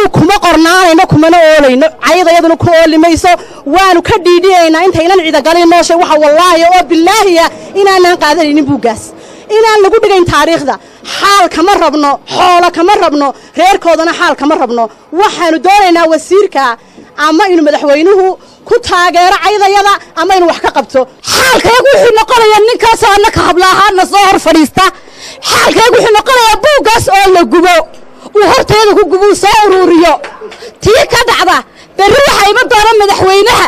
annagu kuma qornaanayno kumana oolayno caydayaduna ku ooli mayso waanu ka dhiidhiyaynaa intaynan ciidagalin nooshay waxa wallaahi oo bilaahiya inaanaan qaadanaynin buuggaas inaan lagu dhigayn taariikhda xaal kama rabno xoolo kama rabno reerkoodana xaal kama rabno waxaanu doonaynaa wasiirka ama inuu madaxweynuhu ku taageero caydayada ama inuu wax ka qabto xaalkaygu wuxuu noqonayaa ninkaasoo annaka hablaahaana soo hor fadhiista xaalkaygu wuxuu noqonayaa buuggaas oo la gubo uu horteeda ku gubo uu soo uruuriyo tii ka dhacda berri waxaa iman doona madaxweynaha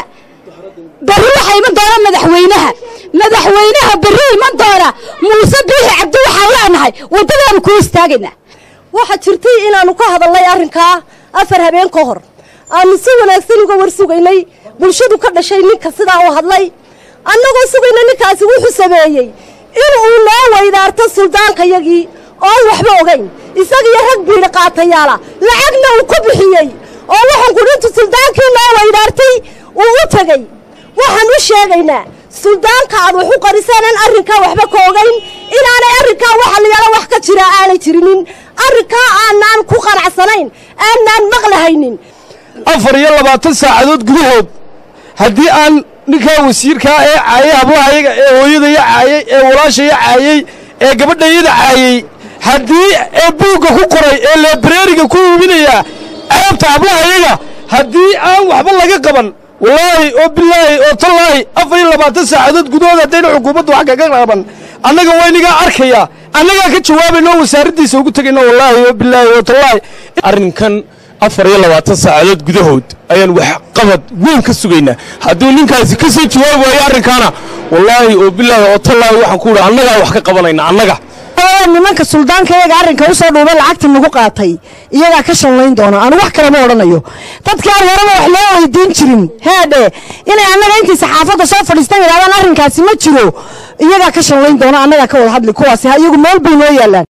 berri waxaa iman doona madaxweynaha madaxweynaha berri iman doona muuse biixi cabdi waxaan leenahay waddadaanu ku istaagaynaa waxaa jirtay inaannu ka hadalnay arrinkaa afar habeen ka hor aanu si wanaagsan uga war sugaynay bulshadu ka dhashay ninka sidaa u hadlay annagoo sugayna ninkaasi wuxuu sameeyey inuu noo weydaarto suldaankayagii oon waxba ogayn isagiyo rag biidhi qaatayaala lacagna uu ku bixiyey oo waxaan kudhintu suldaankii noo weydaartay uu u tegey waxaan u sheegaynaa suldaanka aad wax u qariseenan arrinkaa waxba ka ogayn inaanay arrinkaa waxa la yaalo wax ka jira aanay jirinin arrinkaa aanaan ku qanacsanayn aanaan maqlahaynin afar iyo labaatan saacadood gudahood haddii aan ninkaa wasiirkaa ee caayay hablahayaga ee hooyadaya caayey ee walaashaya caayey ee gabadhayada caayey haddii ee buugga ku qoray ee leebreeriga ku iibinayaa ceebta hablahayaga haddii aan waxba laga qaban wallaahi oo bilaahi oo tallaahi afar iyo labaatan saacadood gudahood haddayna xukuumaddu wax kaga qaban annaga waynigaa arkaya annagaa ka jawaabayno oo wasaaraddiisa ugu tegayno wallaahi oo bilaahi oo tallaahi arrinkan afar iyo labaatan saacadood gudahood ayaan wax qabad weyn ka sugaynaa hadduu ninkaasi ka soo jawaabi waayo arrinkaana wallaahi oo bilaahi oo tallaahi waxaan ku idhi annagaa wax ka qabanayna annaga nimanka suldaanka iyaga arrinka u soo dhuubay lacagta nagu qaatay iyagaa ka shanlayn doona anu wax kalema odhanayo dadkii aan horeba wax loo weydiin jirin heedhe inay annaga intii saxaafadda soo fadhiistan yidhahdaan arrinkaasi ma jiro iyagaa ka shanlayn doona annagaa ka wada hadli kuwaasi ha iyagu meel bay noo yaallaan